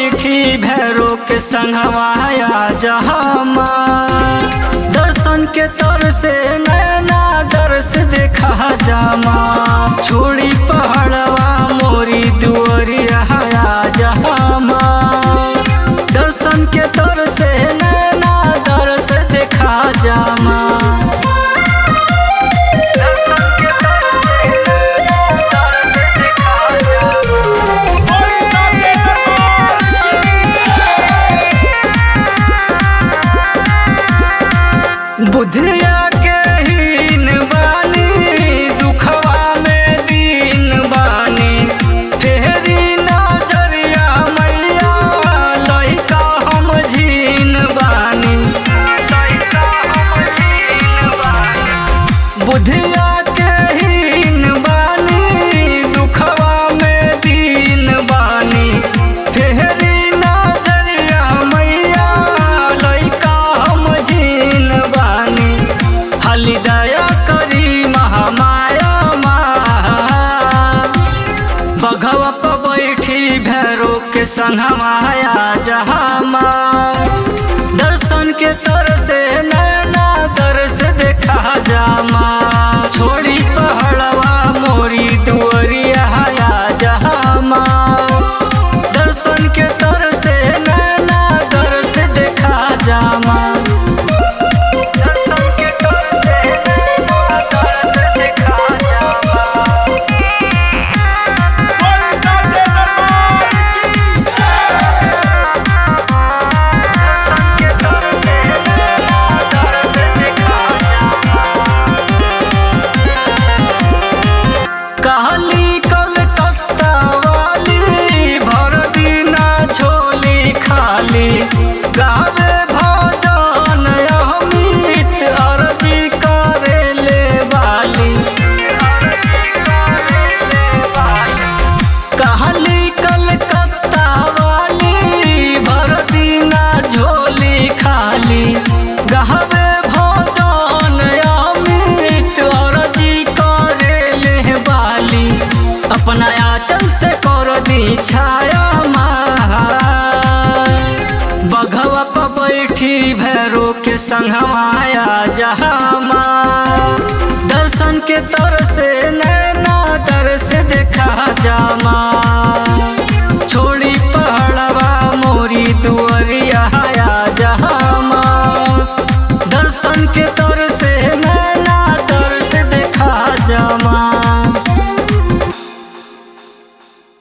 बैठी भैरो के संगवाया जहामा दर्शन के तर से नैना दर्श देखा जामा छोड़ी पहाड़वा मोरी दुअरिया जहामा दर्शन के तर से नैना दर्श देखा जामा दर्शन के तर से नैना दर्श देखा जामा बुधिया के हीन बानी दुखवा में दीन बानी फेरी नजरिया मैया लइका हम झीन बानी लइका हम झीन बानी बुधिया के हीन बानी दुखवा में दीन बानी फेरी नजरिया मैया लइका हम झीन बानी हली दया करी महामाया बघवा पर बैठी भैरो के संगमाया जहामा दर्शन के तर से नैना दर्श देखा जामा छोड़ी पहाड़वा मोरी दुअरिया जहामा दर्शन के तर से नैना दर्श देखा जामा दर्शन के तर से नैना दर्श देखा जामा कहली कलकत्ता वाली भर दिना झोली खाली गावे भजन अमित अर्जी करे ले बाली कहली कलकत्ता वाली भर दिना झोली खाली गहवे भजन अमित अर्जी करे ले बाली अपना आंचल से कर दी छाया बघवा पर बैठी भैरो के संगमाया जहामा दर्शन के तर से